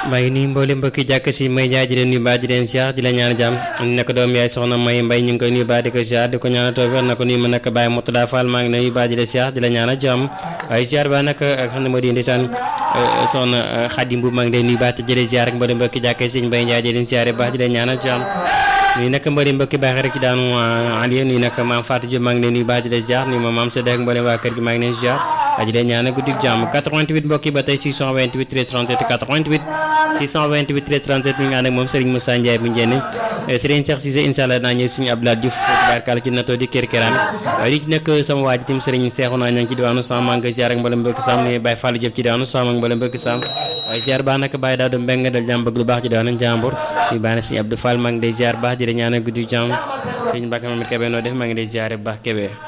maa ngi nuyu mboolem mbokki jàkk si may jaay di leen nuyu baax di leen siyaar di la ñaan jàmm nekk doom yaay soxna may mbay ñu ngi koy nuyu baax di ko siyaar di ko ñaanal tawfeex na ko nuyu ma nekk Baye Moutada Fall maa ngi nuyu baax di la siyaar di la ñaanal jàmm waaye siyaar ba nag xam ne moo di ndeysaan soxna Xadim bu maa ngi lay nuyu baax te jëlee siyaar ak mboolem mbokki jàkk si mbay jaay di leen siyaare baax di leen ñaanal jàmm nuyu nag mboolem mbokki baax rek ci daanu Aliou nuyu nag maam Fatou Diop maa ngi leen nuyu baax di la siyaar nuyu ma maam Sédé ak mboolem waa kër gi maa ngi leen siyaar aji leen ñaanal guddi jàmm 88 mbokki ba tey 628 13 37 88 628 13 37 ñu ngi ànd ak moom Serigne Moussa Ndiaye bu njëriñ Serigne Cheikh Cissé incha allah naa ñëw suñu Abdoulaye Diouf barkaal ci nattoo di kër këraan waaye di ci nekk sama waa ji tim Serigne Cheikh naa ña ngi ci diwaanu Sam maa ngi ziar ak mboolem mbokki Sam ni Baye Fallou Diop ci diwaanu Sam ak mboolem mbokki Sam waaye ziar baax nag Baye Daouda Mbeng dal jàmm bëgg lu baax ci diwaanu Njàmbur ñu baax na suñu Abdou Fall maa ngi day ziar baax di la ñaanal guddi jàmm Serigne Mbacke Mamadou Kébé noo def maa ngi day ziar bu baax Kébé